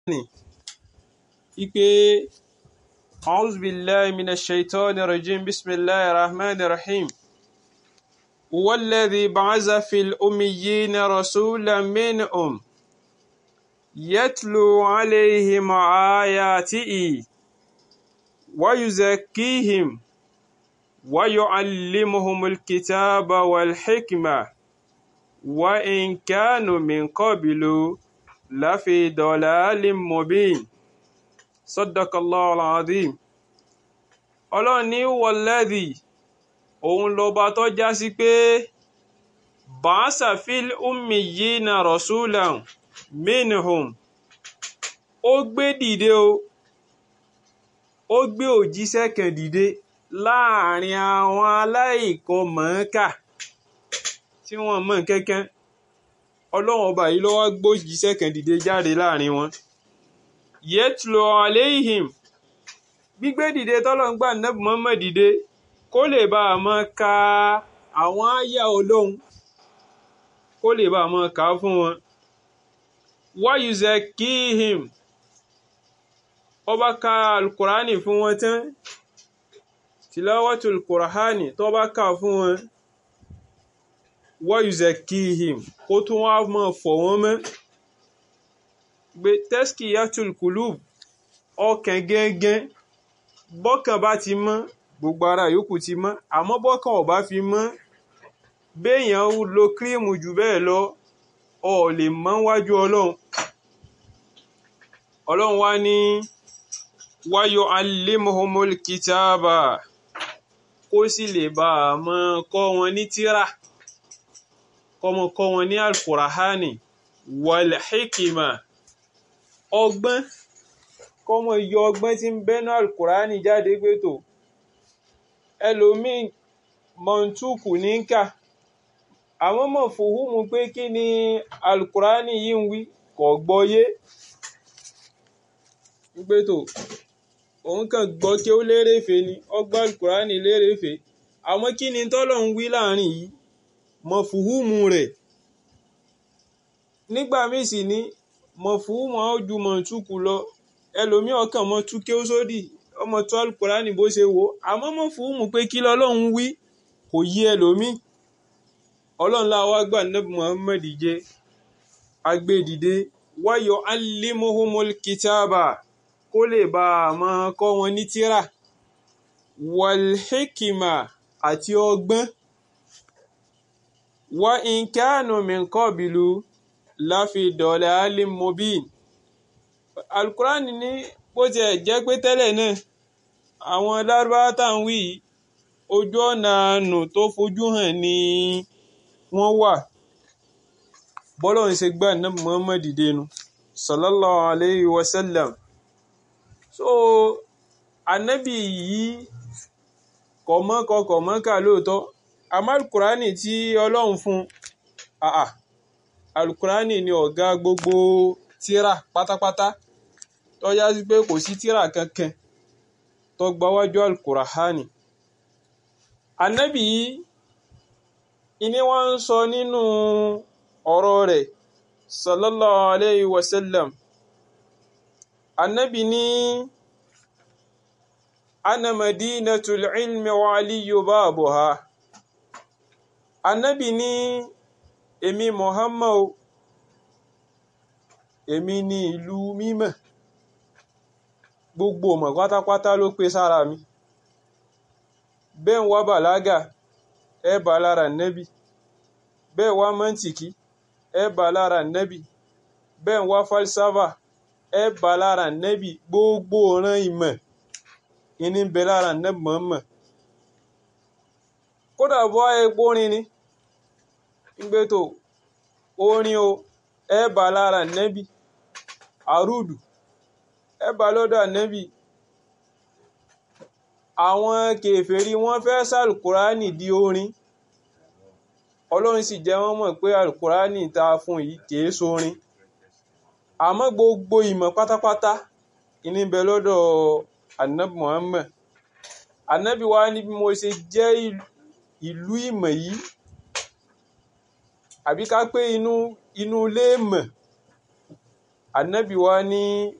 ní ipe a'udhu billahi minash shaitani rajim bismillahir rahmanir rahim والذي بعث في الأميين رسولا منهم يتلو عليهم آياته ويزكيهم ويعلمهم الكتاب والحكمة وإن كانوا من قبل لفي ضلال مبين صدق الله العظيم ọlọ́run ní wọ̀lẹ́dì òun lọba tó já sí pé bàásà fil ummiyina rasulan minhum ó gbé dìde o ó gbé òjíṣẹ́ kan dìde láàrin àwọn aláìkan mọ̀ọ́kà tí wọ́n mọ̀ kankan ọlọ́run ọba yìí ló wá gbójíṣẹ́ kan dìde jáde láàrin wọn yẹtùlọ aléhìm gbígbé dìde tọ́lọ́run gbà nẹ́bù mọ́mọ́ dìde kó lè bá a mọ́ ka àwọn àyà ọlọ́run kó lè bá a mọ́ kà á fún wọn wáyùzẹ kíhìm ọba ka alukurani fún wọn tán tìlọ́wọ́tò alukurani tó bá kà fún wọn wáyùzẹ kíhìm kó tún wá mọ́ fọ̀ wọ́n mọ́ gbé tẹ́sìkì yàtùl kùlùb ọkàn gẹ́gẹ́ bọ́kàn bá ti mọ́ gbogbo ara yòókù ti mọ́ àmọ́ bọ́kàn ò bá fi mọ́ béèyàn lo kírímù jù bẹ́ẹ̀ lọ ọ lè mọ́ wájú ọlọ́run ọlọ́run wá ní wáyọ alimuhumul kitaba kó sì lè bá a mọ́ kọ́ wọn ní tírà kọ́mọ kọ́ wọn ní alkurahani wal hikima ọgbọ́n kọ́mọ yọ ọgbọ́n tí ń bẹ́nu alukurani jáde pé tó ẹlòmíì mọ̀ntúkù ní kà àwọn mọ̀ fòhùnmù pé kí ni alukurani yìí ń wí kò gbọ́yé pé tó òun kàn gbọ́ kí ó lérèfé ni ọgbà alukurani lérèfé àmọ́ kí ni tọ́lọ̀ ń wí láàrin yìí mọ̀ fòhùnmù rẹ̀ nígbà míì sì ní mọ̀ fòhùnmù àwọn ojú mọ̀ntúkù lọ ẹlòmíì ọkàn mọ̀ tú kí ó sódì ọmọ tó alukurani bó ṣe wò àmọ́ mọ̀ fòhùnmù pé kí lọ́lọ́run wí kò yí ẹlòmíì ọlọ́run láwa gbà nẹ́bù muhammed jẹ́ agbẹ́dìde wáyọ̀ alimuhumul kitaba kó lè bá a máa kọ́ wọn ní tírà walhikima àti ọgbọ́n wa in kanu min qabilu láfi dọ̀lẹ́ alimobin alukurani ní bó tiẹ̀ jẹ́ pé tẹ́lẹ̀ náà àwọn lárúbáwá tá à ń wí ojú ọ̀nà àánú tó fojú hàn ní wọ́n wà bọ́lọ̀ ń ṣe gbà náà Muhammad dẹnu sallallahu alayhi wa sallam so anabi yìí kọ̀mọ́kọ kọ̀mọ́kà lóòótọ́ àmọ́ alukurani tí ọlọ́run fún àà alukurani ni ọ̀gá gbogbo tíra pátápátá tó yá sí pé kò sí tíra kankan tó gbáwájú alukurani anabi yìí ìní wọ́n ń sọ nínú ọ̀rọ̀ rẹ̀ sallallahu alayhi wa sallam annabi ní ana madinatul ilmi wa aliyu babuha annabi ní èmi muhammad èmi ní ìlú mímọ́ gbogbo ọmọ pátápátá ló pé sára mi bẹ́ẹ̀ ń wá bàlágà ẹ bá lára nẹ́bì bẹ́ẹ̀ wá mọ́ntìkì ẹ bá lára nẹ́bì bẹ́ẹ̀ wá falsafa ẹ bá lára nẹ́bì gbogbo ọ̀ràn ìmọ̀ ìní bẹ lára nẹ́bì mọ̀ọ́mọ̀ kódà bọ́ epo orin ni ìgbé tó orin o ẹ bá lára nẹ́bì àrùdù ẹ bá lọ́dọ̀ nẹ́bì àwọn kèfèrí wọ́n fẹ́ sàlùkùránì di orin ọlọ́run sì jẹ́ wọ́n mọ̀ pé alukurani ta fún yìí kìí sórin àmọ́ gbogbo ìmọ̀ pátápátá ìní bẹ lọ́dọ̀ anabi muhammed anabi wa ní bí mo ṣe jẹ́ ìlú ìmọ̀ yìí àbí ká pé inú inú ilé ìmọ̀ anabi wa ní